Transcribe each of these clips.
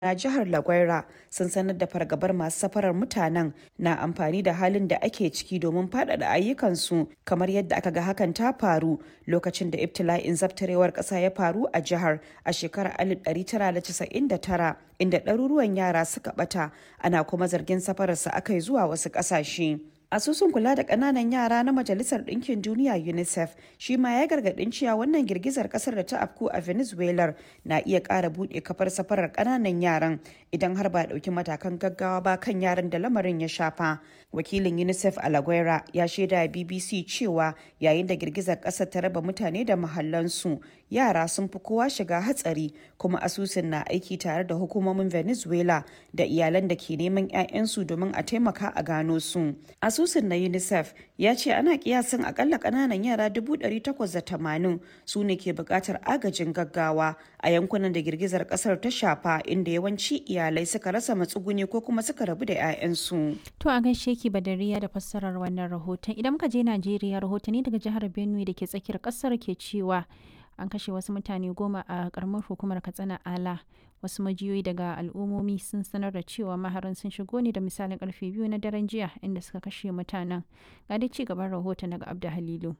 na jihar La Guaira sun sanar da fargabar masu safarar mutanen na amfani da halin da ake ciki domin faɗaɗa ayyukansu kamar yadda aka ga hakan ta faru lokacin da ibtila'in zabtarewar ƙasa ya faru a jihar a shekarar 1999 inda ɗaruruwan yara suka ɓata ana kuma zargin safararsa aka yi zuwa wasu ƙasashe. asusun kula da ƙananan yara na majalisar ɗinkin duniya unicef shi ma ya gargaɗin cewa wannan girgizar ƙasar da ta afku a venezuela na iya ƙara buɗe kafar safarar ƙananan yaran idan har ba ɗauki matakan gaggawa ba kan yaran da lamarin ya shafa wakilin unicef alaguera ya shaida bbc cewa yayin da girgizar ƙasar ta raba mutane da mahallansu yara sun fi kowa shiga hatsari kuma asusun na aiki tare da hukumomin venezuela da iyalan da ke neman 'ya'yansu domin a taimaka a gano su asusun na unicef ya ce ana kiyasin akalla kananan yara 880 su ne ke bukatar agajin gaggawa a yankunan da girgizar kasar ta shafa inda yawanci iyalai suka rasa matsuguni ko kuma suka rabu da 'ya'yansu To a gaishe ki Badariya da fassarar wannan rahoton. Idan muka je Najeriya rahotanni daga jihar Benue da ke tsakiyar kasar ke cewa an kashe wasu mutane goma a karamar hukumar Katsina Ala. Wasu majiyoyi daga al'ummomi sun sanar da cewa maharan sun shigo ne da misalin karfe biyu na daren jiya inda suka kashe mutanen. Ga dai ci gaban rahoton daga Abda Halilu.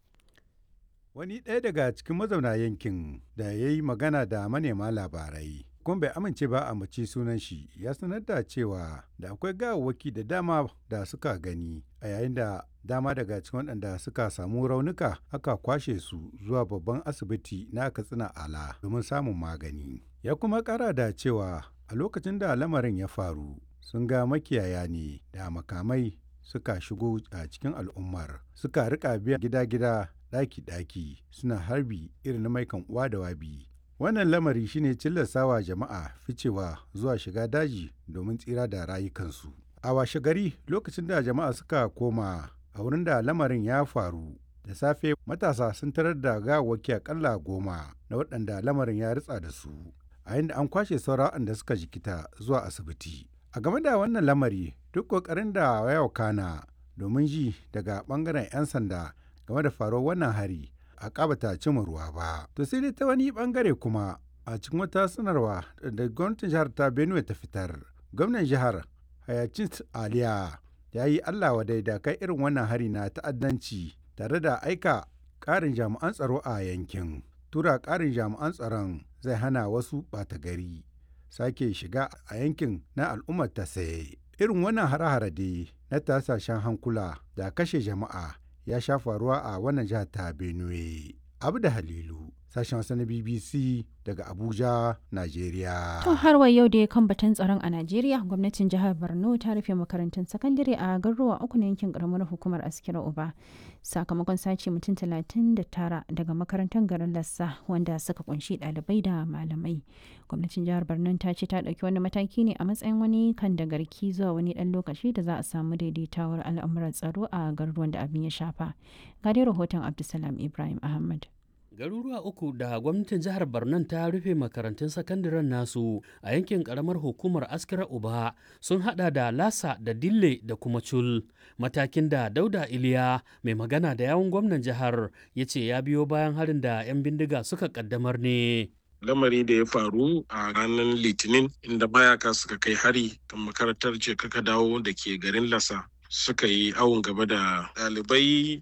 Wani ɗaya daga cikin mazauna yankin da ya yi magana da manema labarai kuma bai amince ba a mace sunan shi ya sanar da cewa da akwai gawawwaki da dama da suka gani a yayin da dama daga cikin waɗanda suka samu raunuka aka kwashe su zuwa babban asibiti na katsina ala domin samun magani ya kuma ƙara da cewa a lokacin da lamarin ya faru sun ga makiyaya ne da makamai suka shigo a cikin al'ummar suka rika biyan gida-gida ɗaki-ɗaki suna harbi irin na maikan uwa da wabi Wannan lamari shine cillasawa jama'a ficewa zuwa shiga daji domin tsira da rayukansu. A washe gari lokacin da jama'a suka koma a wurin da lamarin ya faru da safe matasa sun tarar da gawawwaki akalla goma na waɗanda lamarin ya ritsa da su a inda an kwashe sauran da suka jikita zuwa asibiti. A game da wannan lamari duk ƙoƙarin da ya wakana domin ji daga ɓangaren 'yan sanda game da faruwar wannan hari a kabata cimma ruwa ba. To sai dai ta wani bangare kuma a cikin wata sanarwa da gwamnatin jihar ta Benue ta fitar. Gwamnan jihar Hayacint Aliya ya yi Allah wa da kai irin wannan hari na ta'addanci tare da aika ƙarin jami'an tsaro a yankin. Tura ƙarin jami'an tsaron zai hana wasu ɓata gari sake shiga a yankin na al'ummar ta saye. Irin wannan hare-hare dai na tasashen hankula da kashe jama'a ya sha faruwa a wannan jihar ta benue abu da halilu sashen wasu na bbc daga abuja nigeria To har wa yau da kan batun tsaron a Najeriya gwamnatin jihar Borno ta rufe makarantun sakandare a garuruwa uku na yankin karamar hukumar Askira Uba sakamakon sace mutum 39 daga makarantar garin Lassa wanda suka kunshi ɗalibai da malamai. Gwamnatin jihar Borno ta ce ta ɗauki wani mataki ne a matsayin wani kan da garki zuwa wani ɗan lokaci da za a samu daidaitawar al'amuran tsaro a garuruwan da abin ya shafa. Ga dai rahoton Abdulsalam Ibrahim Ahmad. garuruwa uku da gwamnatin jihar Barnan ta rufe makarantun sakandaren nasu a yankin karamar hukumar askira uba sun hada da lasa da dille da kuma cul matakin da dauda iliya mai magana da yawun gwamnan jihar ya ce ya biyo bayan harin da 'yan bindiga suka kaddamar ne lamari da ya faru a ranar litinin inda mayaka suka kai hari kan makarantar ce kaka dawo da ke garin lasa suka yi awon gaba da ɗalibai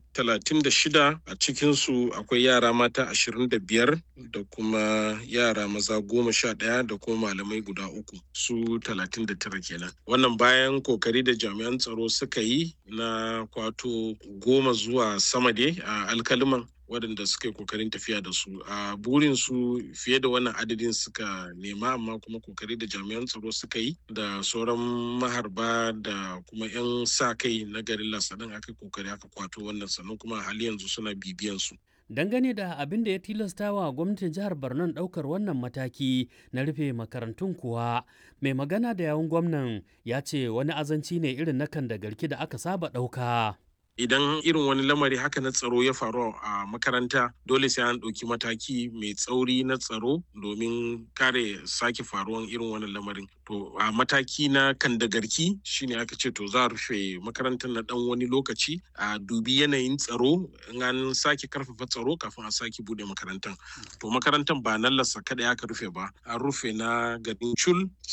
36 a cikinsu akwai yara mata 25 da kuma yara maza 11 da kuma malamai guda uku su 39 kenan wannan bayan kokari da jami'an tsaro suka yi na kwato goma zuwa sama dai a alkaliman waɗanda suka yi kokarin tafiya da su a burin su fiye da wannan adadin suka nema amma kuma kokari da jami'an tsaro suka yi da sauran maharba da kuma 'yan sa kai na garin lasanin aka kokari aka kwato wannan sannan kuma hali yanzu suna bibiyan su dangane da abin da ya tilasta wa gwamnatin jihar Barnon ɗaukar wannan mataki na rufe makarantun kuwa mai magana da yawun gwamnan ya ce wani azanci ne irin na kan da garki da aka saba ɗauka. idan irin wani lamari haka na tsaro ya faru a makaranta dole sai an ɗauki mataki mai tsauri na tsaro domin kare sake faruwan irin wani lamarin to a mataki na kandagarki shine aka ce to za a rufe makarantar na ɗan wani lokaci a dubi yanayin tsaro in an sake karfafa tsaro kafin a sake bude makarantar to makarantar ba nan lasa kada aka rufe ba an rufe na garin cul